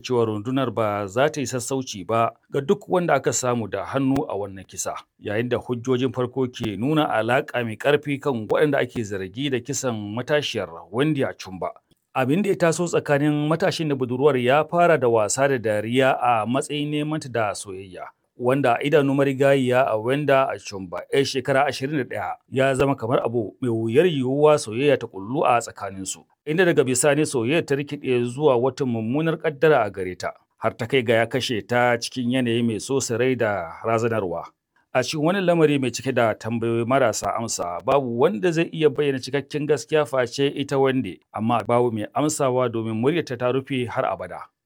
cewa rundunar ba za ta yi sassauci ba ga duk wanda aka samu da hannu a wannan kisa yayin da hujjojin farko ke nuna alaƙa mai ƙarfi kan waɗanda ake zargi da kisan matashiyar Wendy Achumba. Abin da ya taso tsakanin matashin da budurwar ya fara da wasa da dariya a matsayin neman da soyayya. Wanda idanu marigayiya a Wenda Achumba, 'yar shekara 21, ya zama kamar abu mai wuyar yiwuwa soyayya ta kullu a tsakaninsu. Inda daga bisani soyayyar ta rikide zuwa wata mummunar kaddara a gare ta, har ta kai ga ya kashe ta cikin yanayi mai so rai da razanarwa. A cikin wani lamari mai cike da tambayoyi marasa amsa babu wanda zai iya bayyana cikakken gaskiya face ita wande amma babu mai amsawa domin muryarta ta rufe har abada.